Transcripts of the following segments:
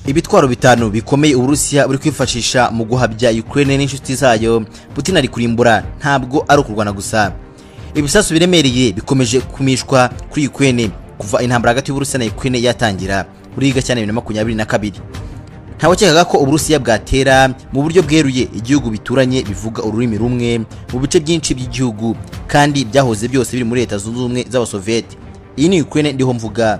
ibitwaro bitanu bikomeye uburusiya buri kwifashisha mu guhabya ukraine n'inshuti zayo putin ari kurimbura ntabwo ari ukurwana gusa ibisasu biremereye bikomeje kumishwa kuri ukraine kuva intambara hagati y'uburusiya na ukraine yatangira muri gacyana bibiri na makumyabiri na kabiri ntawakekaga ko uburusiya bwatera mu buryo bweruye igihugu bituranye bivuga ururimi rumwe mu bice byinshi by'igihugu kandi byahoze byose biri muri leta zunze ubumwe z'abasoviyeti iyi ni ukraine ndiho mvuga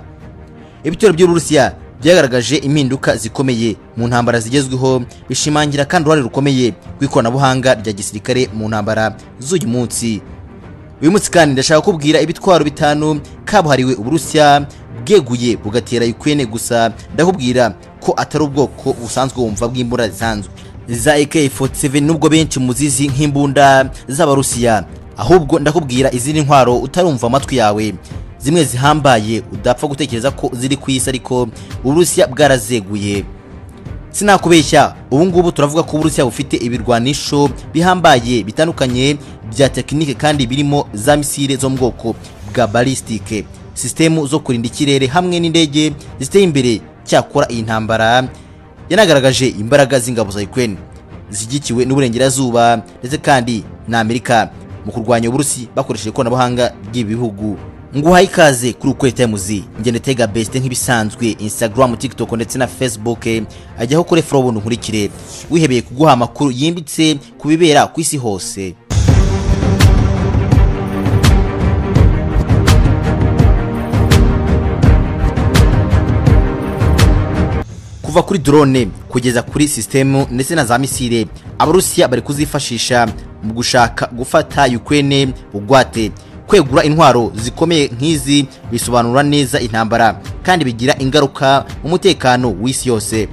ibitero by'uburusiya byagaragaje impinduka zikomeye mu ntambara zigezweho bishimangira kandi uruhare rukomeye rw'ikoranabuhanga rya gisirikare mu ntambara z'uyu munsi uyu munsi kandi ndashaka kubwira ibitwaro bitanu kabuhariwe uburusiya bweguye bugatera Ukraine gusa ndakubwira ko atari ubwoko busanzwe wumva bw'imbunda zisanzwe za AK47 nubwo benshi muzizi nk'imbunda z'abarusiya ahubwo ndakubwira izindi ntwaro utarumva amatwi yawe zimwe zihambaye udapfa gutekereza ko ziri ku isi ariko uburusiya bwarazeguye sinakubeshya ubu ngubu turavuga ko uburusiya bufite ibirwanisho bihambaye bitandukanye bya tekinike kandi birimo za misile zo mu bwoko bwa balistike sisitemu zo kurinda ikirere hamwe n'indege ziteye imbere cyakora iyi ntambara yanagaragaje imbaraga z'ingabo za Ukraine zishyigikiwe n'uburengerazuba ndetse kandi na Amerika mu kurwanya uburusi bakoresheje ikoranabuhanga ry'ibihugu nguhaye ikaze kuri ukwezi tayimuzi ngende tega besite nk'ibisanzwe instagram tiktok ndetse na facebook ajyaho kuri follow nkurikire wihebeye kuguha amakuru yimbitse ku bibera ku isi hose kuva kuri drone kugeza kuri sisitemu ndetse na za misile abarusiya bari kuzifashisha mu gushaka gufata ukraine bugwate kwegura intwaro zikomeye nk'izi bisobanura neza intambara kandi bigira ingaruka mu mutekano w'isi yose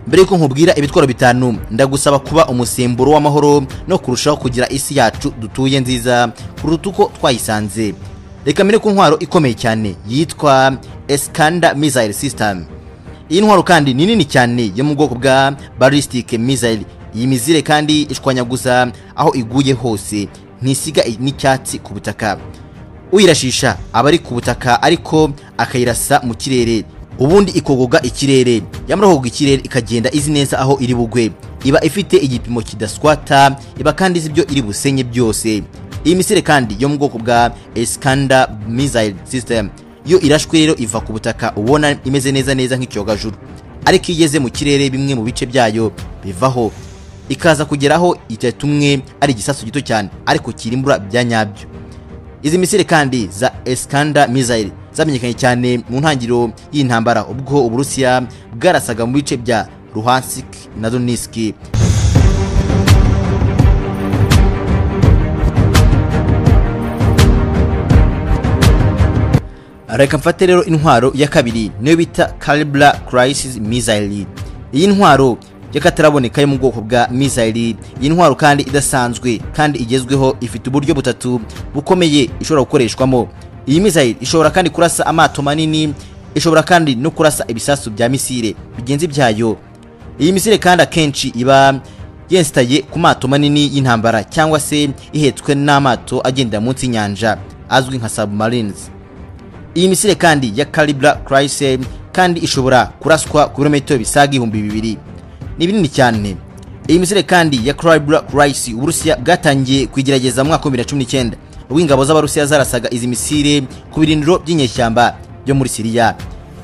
mbere y'uko nkubwira ibitwaro bitanu ndagusaba kuba umusemburo w'amahoro no kurushaho kugira isi yacu dutuye nziza kuruta uko twayisanze reka mbere ku ntwaro ikomeye cyane yitwa esikanda missile system iyi ntwaro kandi ni nini cyane yo mu bwoko bwa ballistic missile iyi mizire kandi ishwanya gusa aho iguye hose ntisiga n'icyatsi ku butaka uyirashisha aba ari ku butaka ariko akayirasa mu kirere ubundi ikogoga ikirere yamara kogoga ikirere ikagenda izi neza aho iri bugwe iba ifite igipimo kidaswata iba kandi izi ibyo iri busenye byose iyi misire kandi yo mu bwoko bwa Iskander missile system yo irashwe rero iva ku butaka ubona imeze neza neza nk'ikiyogajuru ariko iyo igeze mu kirere bimwe mu bice byayo bivaho ikaza kugeraho itatu umwe ari igisasu gito cyane ariko kirimbura bya nyabyo izi misire kandi za Iskander missile zamenyekanye cyane mu ntangiriro y'intambara ubwo uburusiya bwarasaga mu bice bya Luhansk na Donetsk reka mfate rero intwaro ya kabiri niyo bita Calibra Crisis Missile iyi ntwaro y'akataraboneka yo mu bwoko bwa missile iyi ntwaro kandi idasanzwe kandi igezweho ifite uburyo butatu bukomeye ishobora gukoreshwamo iyi missile ishobora kandi kurasa amato manini ishobora kandi no kurasa ibisasu bya misile bigenzi byayo iyi misile kandi akenshi iba yensitaye ku mato manini y'intambara cyangwa se ihetswe n'amato agenda munsi y'inyanja azwi nka submarines iyi misile kandi ya Calibra Chrysler kandi ishobora kuraswa ku birometero bisaga ibihumbi bibiri ni binini cyane iyi misile kandi ya Calibra Chrysler uburusiya bwatangiye kuyigerageza mu mwaka wa 2019 ubwo ingabo z'abarusiya zarasaga izi misile ku birindiro by'inyeshyamba byo muri Siriya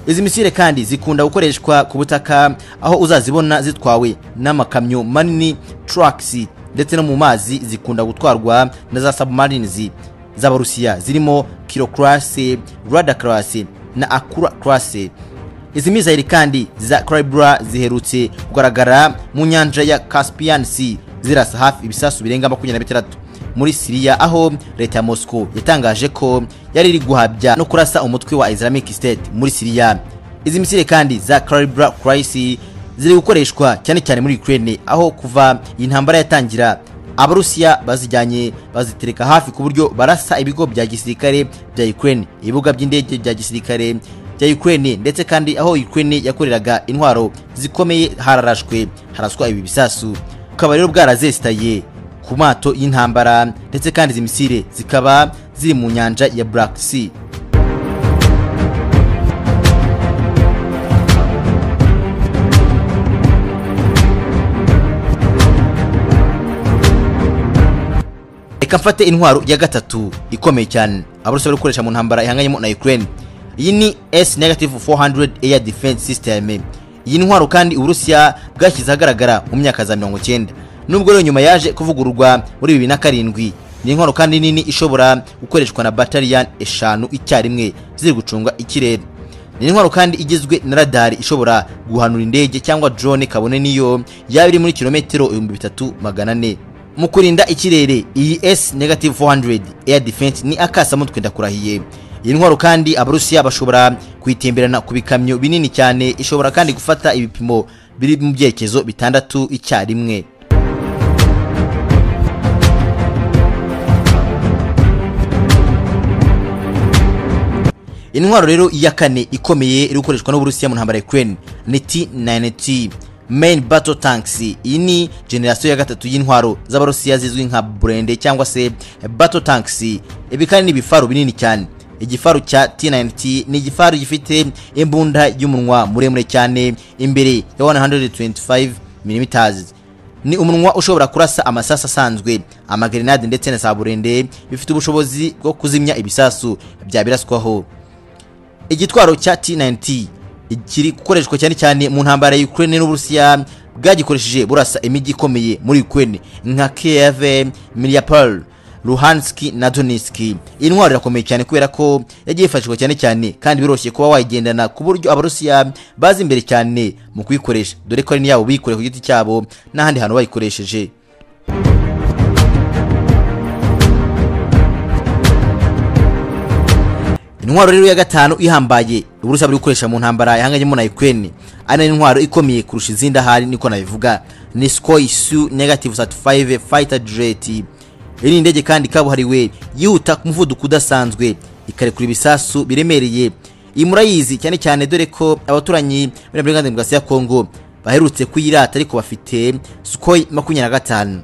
izi misile kandi zikunda gukoreshwa ku butaka aho uzazibona zitwawe n'amakamyo manini trucks ndetse no mu mazi zikunda gutwarwa na za submarines z'abarusiya zirimo kilo class rada class na akura class izi mizayiri kandi za Calibra ziherutse kugaragara mu nyanja ya Caspian Sea zirasa hafi ibisasu birenga makumyabiri na bitandatu muri Siriya aho leta ya Moscow yatangaje ko yari iri guhabya no kurasa umutwe wa Islamic State muri Siriya izi misile kandi za Calibra Crisis ziri gukoreshwa cyane cyane muri Ukraine aho kuva iyi ntambara yatangira abarusiya bazijyanye bazitereka hafi ku buryo barasa ibigo bya gisirikare bya Ukraine ibibuga by'indege bya gisirikare bya Ukraine ndetse kandi aho Ukraine yakoreraga intwaro zikomeye hararashwe haraswa ibi bisasu bukaba rero bwarazesitaye ku mato y'intambara ndetse kandi izi misile zikaba ziri mu nyanja ya Black Sea reka mfate intwaro ya gatatu ikomeye cyane abarusiya bari gukoresha mu ntambara ihanganyemo na ukraine iyi ni s negative 400 air defense system iyi ntwaro kandi uburusiya bwashyize ahagaragara mu myaka za mirongo cyenda nubwo rero nyuma yaje kuvugururwa muri bibiri na karindwi ni intwaro kandi nini ishobora gukoreshwa na bataliyani eshanu icyarimwe ziri gucunga ikirere ni intwaro kandi igizwe na radari ishobora guhanura indege cyangwa drone kabone niyo yaba iri muri kilometero ibihumbi bitatu magana ane mu kurinda ikirere iyi s negative 400 air defense ni akasamutwe ndakurahiye iyi ntwaro kandi abarusiya bashobora kuyitemberana ku bikamyo binini cyane ishobora kandi gufata ibipimo biri mu byerekezo bitandatu icyarimwe intwaro rero ya kane ikomeye iri gukoreshwa n'uburusiya mu ntambara ya ukraine ni t90 main battle tanks iyi ni generasiyo ya gatatu y'intwaro z'abarusiya zizwi nka burende cyangwa se battle tanks ibi kandi ni ibifaru binini cyane igifaru cya t90 ni igifaru gifite imbunda y'umunwa muremure cyane imbere ya 125 mm ni umunwa ushobora kurasa amasasu asanzwe amagrenade ndetse na za burende bifite ubushobozi bwo kuzimya ibisasu byabiraswaho igitwaro cya T90 kiri gukoreshwa cyane cyane mu ntambara ya Ukraine n'Uburusiya bwagikoresheje burasa imijyi ikomeye muri Ukraine nka Kiev, Mariupol, Luhansk na Donetsk. Iyi ntwaro irakomeye cyane kubera ko yagiye ifashishwa cyane cyane kandi biroroshye kuba wayigendana ku buryo Abarusiya bazi imbere cyane mu kuyikoresha dore ko ari niyabo bikoreye ku giti cyabo n'ahandi hantu bayikoresheje. intwaro rero ya gatanu ihambaye uburusiya buri gukoresha mu ntambara yahanganyemo na ukraine ari nayo intwaro ikomeye kurusha izindi ahari niko nabivuga ni skoy su negative 35 fighter jet iyi ni indege kandi kabuhariwe yihuta ku muvuduko udasanzwe ikarekura ibisasu biremereye iyi murayizi cyane cyane dore ko abaturanyi bari muri demokarasi ya kongo baherutse kuyirata ariko bafite skoy makumyabiri na gatanu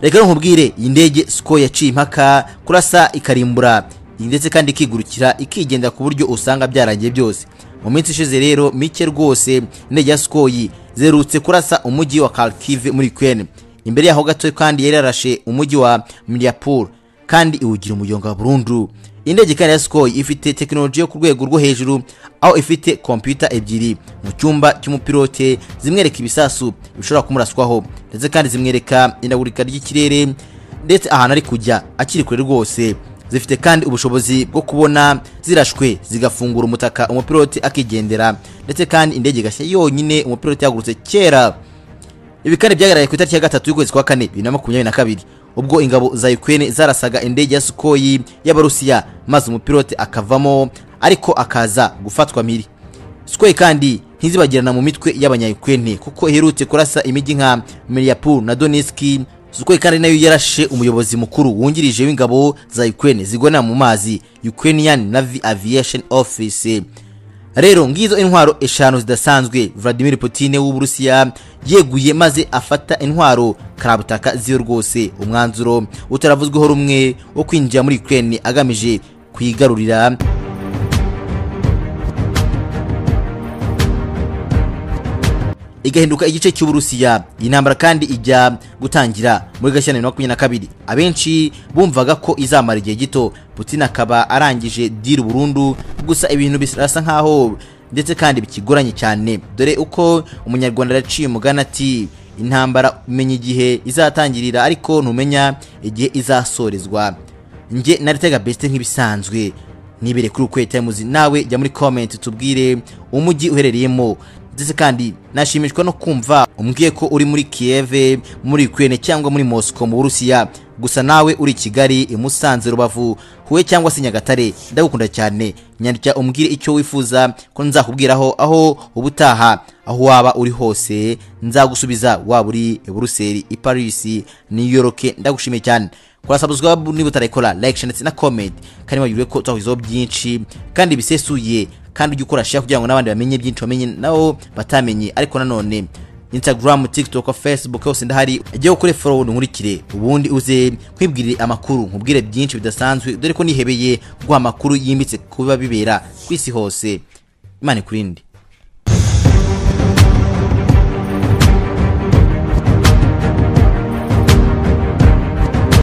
reka rero nkubwire iyi ndege skoy yaciye impaka kurasa ikarimbura ndetse kandi ikigurukira ikigendera ku buryo usanga byarangiye byose mu minsi ishize rero mike rwose indege ya skoyi zerutse kurasa umujyi wa Kharkiv muri Ukraine imbere yaho gato kandi yari yarashe umujyi wa Mariupol kandi iwugira umuyonga wa burundu indege kandi ya skoyi ifite tekinoloji yo ku rwego rwo hejuru aho ifite kompiyuta ebyiri mu cyumba cy'umupilote zimwereka ibisasu bishobora kumuraswaho ndetse kandi zimwereka indagurika ry'ikirere ndetse ahantu ari kujya akiri kure rwose zifite kandi ubushobozi bwo kubona zirashwe zigafungura umutaka umupiloti akigendera ndetse kandi indege igashya yonyine umupiloti yagurutse kera ibi kandi byagaragaye ku itariki ya gatatu y'ukwezi kwa kane bibiri na makumyabiri na kabiri ubwo ingabo za Ukraine zarasaga indege ya Sukhoi y'Abarusiya maze umupiloti akavamo ariko akaza gufatwa mpiri Sukhoi kandi ntizibagirana mu mitwe y'abanya-Ukraine kuko iherutse kurasa imijyi nka Mariupol na Donetsk Sukhoi kandi nayo yarashe umuyobozi mukuru wungirije w'ingabo za Ukraine zigona mu mazi Ukrainian Navy Aviation Office rero ngizo intwaro eshanu zidasanzwe Vladimir Putin w'Uburusiya yeguye maze afata intwaro karabutaka ziyo rwose umwanzuro utaravuzweho rumwe wo kwinjira muri Ukraine agamije kuyigarurira igahinduka igice cy'uburusiya iyi ntambara kandi ijya gutangira muri gashyira na makumyabiri na kabiri abenshi bumvaga ko izamara igihe gito putin akaba arangije diri burundu gusa ibintu birasa nkaho ndetse kandi bikigoranye cyane dore uko umunyarwanda yaciye umugani ati intambara umenya igihe izatangirira ariko ntumenya igihe izasorezwa njye naritega besite nk'ibisanzwe nibere kuri ukwe tayimuzi nawe jya muri komenti tubwire umujyi uherereyemo ndetse kandi nashimishwa no kumva umbwiye ko uri muri Kiev muri Ukraine cyangwa muri Moscow mu Burusiya gusa nawe uri Kigali imusanze rubavu huye cyangwa se Nyagatare ndagukunda cyane nyandika umbwire icyo wifuza ko nzakubwiraho aho ubutaha aho waba uri hose nzagusubiza waba uri Buruseli i Paris New York ndagushimiye cyane kora subscribe niba utarekora like ndetse na comment kandi bagirwe ko twahuzeho byinshi kandi bisesuye kandi ujye ukora share kugira ngo n'abandi bamenye byinshi bamenye nabo batamenye ariko nanone Instagram, TikTok, Facebook hose ndahari ujye ukore follow nkurikire ubundi uze kwibwirire amakuru nkubwire byinshi bidasanzwe dore ko nihebeye guha amakuru yimbitse kuba bibera ku isi hose imana ikurinde